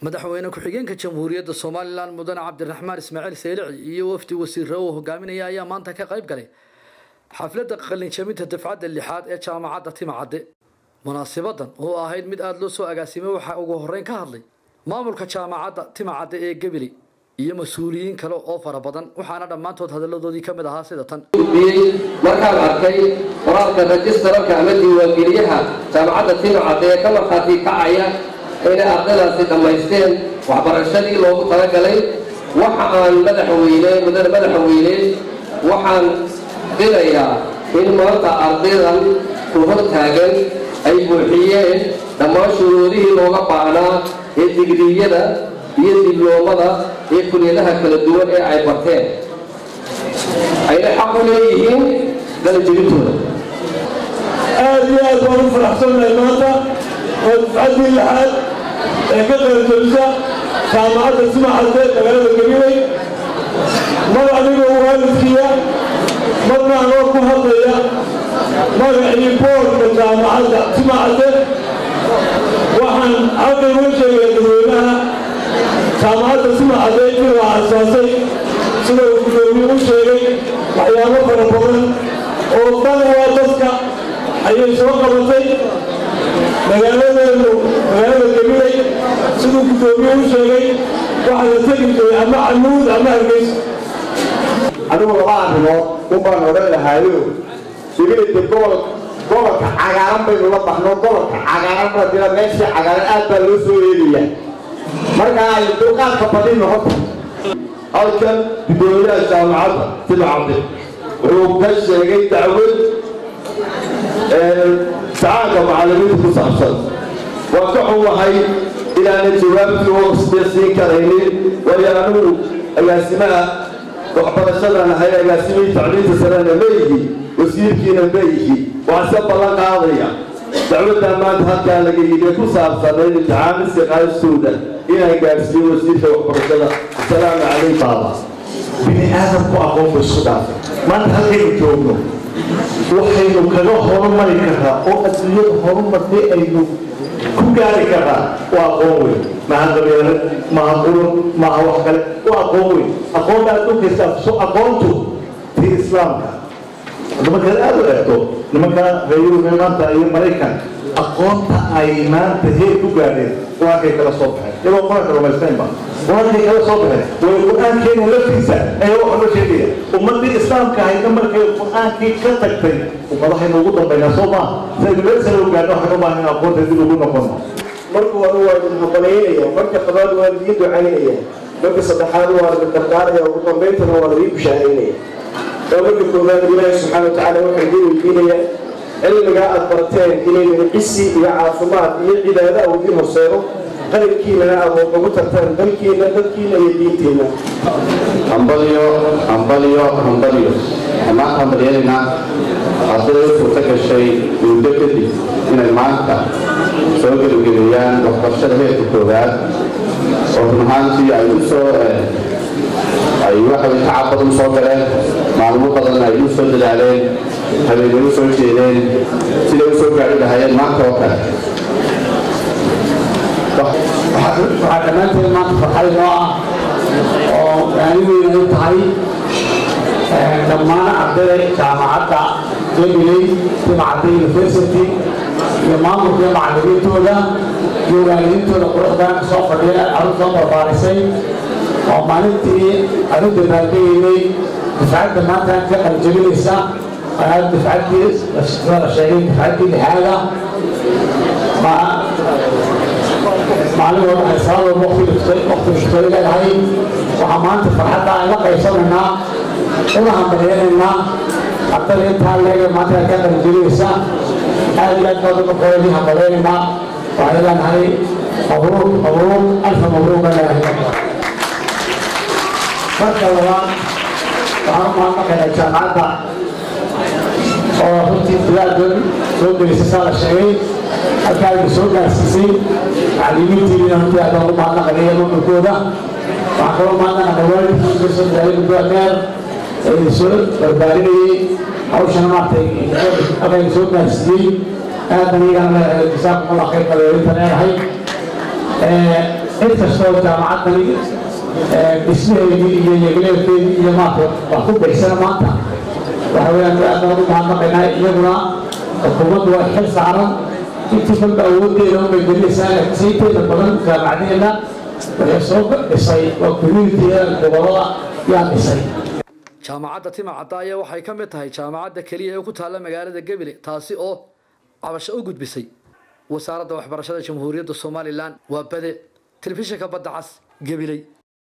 madaxweyne ku-xigeenka jamhuuriyadda somalilan mudane cabdiraxmaan ismaaciil seylici iyo wafdi wasiire uu hogaaminaya ayaa maanta ka qayb galay xafladda qalinjabinta dafcadda lixaad ee jaamacadda timacadde munaasibadan oo ahayd mid aada loo soo agaasimay waxaa ugu horreyn ka hadlay maamulka jaamacadda timacadde ee gebili iyo mas-uuliyiin kale oo fara badan waxaana dhammaantood hadalladoodii ka mid ahaa sida tan markaan arkay qoraalka rajistararka ama diiwaangeliyaha jaamacadda timacadde ee ka markhaati kacaya inay ardaydaasi dhammaysteen waxbarashadii loogu talagalay waxa aan madaxweyne mudane madaxweyne waxaan filayaa in maanta ardaydan ku hor taagan ay buuxiyeen dhammaan shuruudihii looga baahnaa ee digriyada iyo dibloomada ee kuliyadaha kala duwan ee ay barteen ayna xaq u leeyihiin dalajebintooda aad iyo aad baan u faraxsannahay maanta oo dufcaddii lixaad ee ka qalanjabisa jaamacadda simacadde magaalada gabiley mar anigoo waalidkiya marna anoo ku hadlaya magacii boorka jaamacadda simacadde waxaan halkan uga sheegaya dadweynaha jaamacadda simacadde intii la aasaasay sida uu gudoomiye u sheegay waxyaabo fara badan oo dan waa dadka ayay soo qabatay magaaladeenu magaalada gabiley siduu gudoomiye u sheegay waxaa la tegi jiray ama canuud ama hargeysa anigu laba arrimood un baan odhan lahaayo gabileyda gobol gobolka cagaaran baynu la baxno gobolka cagaaran madina meeshii cagaaran aad baa loo soo eegaya marka ay dulqaadka badin noqota halkan gudoomiyaha jaamacadda timacadde wuxuu ka sheegay dacwad tacaanka macallimiinta ku saabsan waan ka xumahay inaana jawaabtii waqsdee siin karaynin waayo anigu agaasimaha waxbarashadan ahay agaasimihii tacliinta sarena meyihi wasiirkiina meyihi waxaan se ballan qaadaya dacwaddaa maanta halkaa laga yidhi ku saabsanayd imtixaano siqaayastooda inaan gaadhsiiyo wasiirka waxbarashada asalaamu calayk baaba bini aadamku aqoon ba isku dhaafay maanta halkaynu joogno waxaynu kaga horumari karraa oo adduunyada horumartay aynu ku gaari karraa waa aqoon weyn maha qabeelad maha qurun maha wax kale waa aqoon weyn aqoonta adduunkaysa so aqoontu tii islaamka markaad aada u eegto nimanka reer yurube maanta iyo maraykan aqoonta ay maanta heer ku gaadheen qur-aankay kala soo baxeen iyagoo qur-aanka rumaystaynba qur-aankay kala soo baxeen way qur-aankeena laftiisa ayaa waxa loo sheegaya ummadii islaamka ahayna markay qur-aankii ka tagtay ummadahaynu ugu dambaynaa soo maa saynu meel sare u gaadho waxaan u baahan in aqoonta dib ugu noqono marka hore waa idin hoqolaynaya marka labaad waa idin ducaynaya marka saddexaad waa idin dardaaraya ugu dambayntana waa idin bushaaraynaya waa marka koowaad ilaahi subxaana watacaala waxaa idin weydiinaya cilmigaa aad barteen inaydin cisi iyo caafimaad iyo cibaado a idiin horseedo qalinkiinana aad ugu tartaan dalkiina dadkiina iyo diintiina hambalyo hambalyo hambalyo dhammaan hambalyadeena ardayda u suurta gashay muddo kadib inay maanta soo gebagabeeyaan waxbarashada heerka koowaad oo run ahaantii ay u soo ay waxay tacab badan soo galeen maalmo badan ay u soo dadaaleen habeenay u soo jeedeen siday u soo gaari lahayeen maanta oo kale waxaa dhammaanteed maanta farxad inoo ah oo maaniweyn ay tahay dhammaan ardayda jaamacadda gabiley timacadda university iyo maamulka iyo macallimiintooda iyo waalidiintooda quruxdan kasoo fadhiya carruur soo barbaarisay oo maalintii anu dabaaldegaynay dafcadda maanta ka qaljabinaysa aad dafcaddii la sheegay dafcaddii lixaada maalin walba ay salaad walba waqti mushkilo leedahay waxaa maanta farxadda aan la qaybsanaynaa una hambalyanaynaa ardada intaa leega maanta ka qalinjabinaysa aad iyo aad baad uga qoyadii hambalyanaynaa waxay leenahay mabruuq mabruuq alfa mabruuq baa leedahay marka labaad waxaan u mahadnaqaynaa jaamacadda oo runtii bilaadan soo gelisay saa la sheegay halkaa aynu soo gaarsiisay macallimiintiina runtii aad baan u mahadnaqanaya maamulkooda waxaan kaloo mahadnaqanaa waalidkii ka soo dadaalay muddo dheer ee soo barbaarinayay hawshana maaragtay halkaynu soo gaarsiiyey aad baan iyagana leedahay jasaakum allah khayr baa leedahay cid kastoo jaamacaddani dhismaheedii iyo yegleelkeedii iyo maarta wax ku bixisana maanta waxa weeyaan aad baan u mahadnaqaynaa iyaguna xukuumaddu waa xil saaran intii kolba awooddeeda unbay gelinaysaa laakiinse inteeda badan jaamacadeenna waxay soo dhisay waa communitiga gobolada yaa dhisay jaamacadda timacadda ayaa waxay ka mid tahay jaamacadda keliya ee ku taalla magaalada gebile taasi oo cabasho u gudbisay wasaaradda waxbarashada jamhuuriyadda somalilan waa bade telefishinka badda cas gebiley